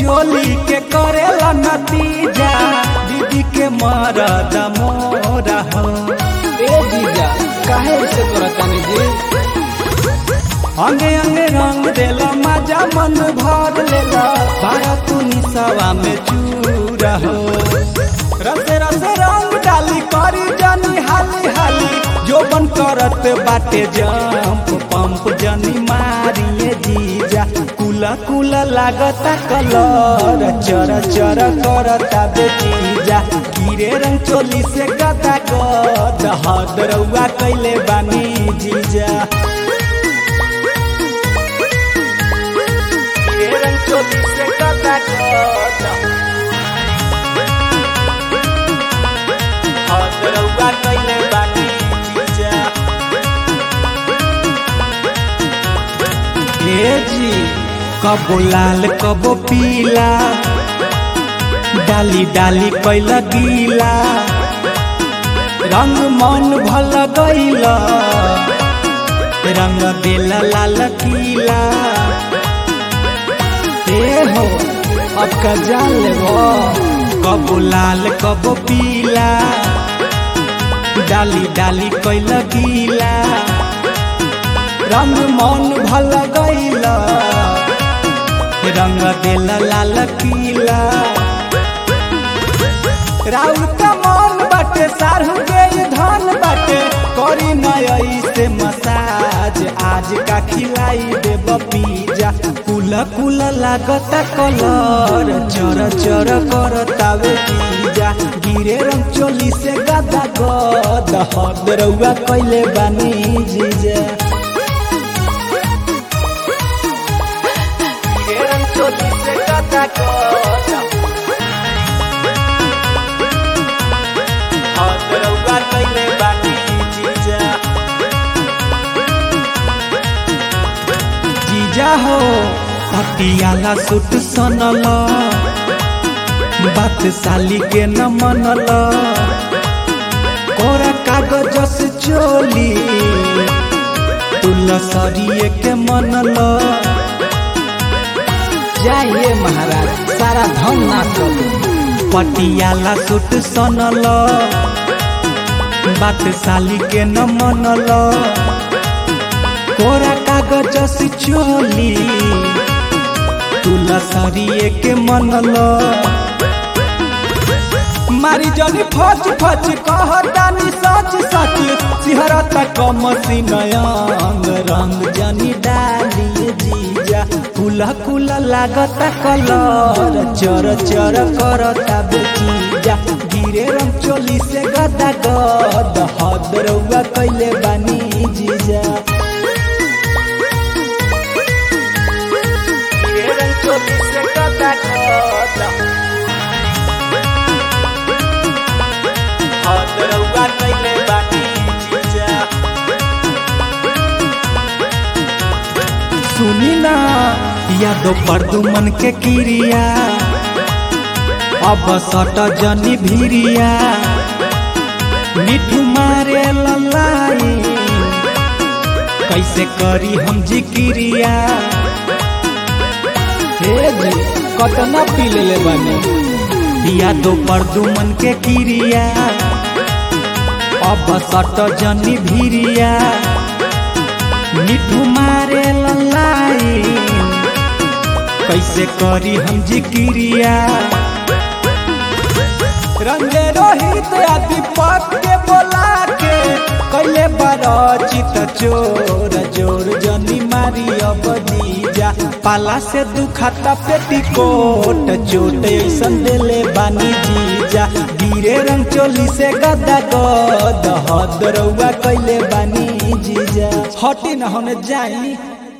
चोली के करेला नतीजा दीदी के मरद मोरा हो ए जीजा काहे ऐसे करतानी जी अंगे अंगे रंग देला मजा मन भर लेला भारत निसवा में चूरा हो रसे रसे रंग डाली करी जनी हाली हाली जोबन करत बाटे जंप पंप जनी मारिए जीजा कुला कुला लागता कलर चर चर करता बेटीजा गिरे रंग चोली से गदा गद हद रउआ कैले बानी जीजा गिरे रंग चोली से गदा गद हद रउआ कैले बानी जीजा ए जी कबो लाल कबो पीला डाली डाली कैला गीला रंग मन भल गईला रंग देला लाल कीला ए हो अब का जान लेबो कबो लाल कबो पीला डाली डाली कैला गीला रंग मन भल गईला रंग देला लाल कीला राउर का मन बाटे सारहु के धन बाटे करी नई से मसाज आज का खिलाई दे पिज्जा कुला कुला लागता कलर चर चर करतावे पिज्जा गिरे रंग चोली से गदा गद हद रउआ कैले बानी जीजा गिरे रंग चोली से गदा गद हद रउआ कैले बानी जीजा जीजा हो पटियाला सूट सनल बात साली के न मनल कोरा कागज से चोली तुलसरिए के मनल जाइए महाराज सारा धन नाश कर दो पटियाला सूट सनल बात साली के न मनल कोरा कागज से चोली तुलसरिए के मनल मारी जनी फच फच कहतानी सच सच सिहरत कम सिनयंग रंग जनी डाली जीजा कुला कुला लागता कलर चर चर करता बेचीजा गिरे रंग चोली से गदा गद हद रउआ कैले बानी जीजा गिरे रंग चोली से गदा गद हद रउआ कैले बानी जीजा सुनी ना या दो परदुमन के किरिया अब सट जनी भिरिया मिठू मारे ललाई कैसे करी हम जिक्रिया हे जी कतना पी लेले बानी या दो परदुमन के किरिया अब सट जनी भिरिया मिठू मारे ललाई कैसे करी हम जिक्रिया रंगे रोहित आ दीपक के बोला के कैले बरचित चोर जोर जनी मारी अब दीजा पाला से दुखाता पेटीकोट चोट ऐसन देले बानी जीजा गिरे रंग चोली से गदा गद हद रउआ कैले बानी जीजा हटी न होने जाई